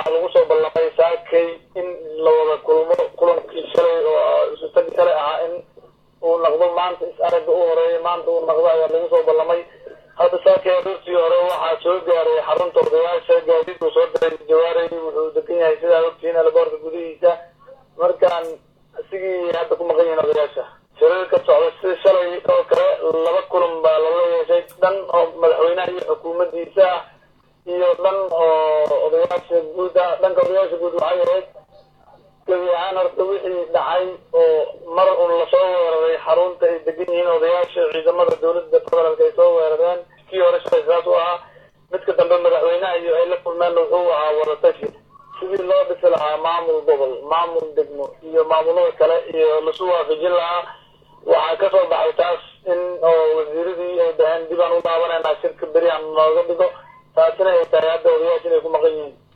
waxaa lagu soo ballamay saakay in la wada kulmo kulankii shalay oo isutagi shalay ahaa in uu naqdo maanta is aragga u horeeya maanta uu naqdo ayaa lagu soo ballamay hadda saakay aroortii hore waxaa soo gaaray xarunta odayaasha gaadiidku soo diray jawaarey wuxuu degan yahay sidaa ogtihiin alaboorka gudihiisa markaan isigii hadda ku maqan yihiin odayaasha shirarka socda sida shalay oo kale laba kulan baa lala yeeshay dhan oo madaxweynaha iyo xukuumaddiisa ah iyo dhan oo odayaasha guud ah dhanka odayaasha guud waxay ahayd gebi ahaan horta wixii dhacay oo mar un lasoo weeraray xarunta ay degan yihiin odayaasha ciidamada dowladda federaalk ay soo weerareen kii hore shalay saas u ahaa midka dambe madaxweynaha iyo ay la kulmeen wuxuu ahaa wadatashi sidii loo dhisi lahaa maamul gobol maamul degmo iyo maamulada kale iyo lasu waafajin lahaa waxaa kasoo baxay taas in oo wasiiradii ay dhaheen dib aan u laabanayna shirka beri aan nooga dhigo taasina ay tahay hadda odayaasha inay ku maqan yihiin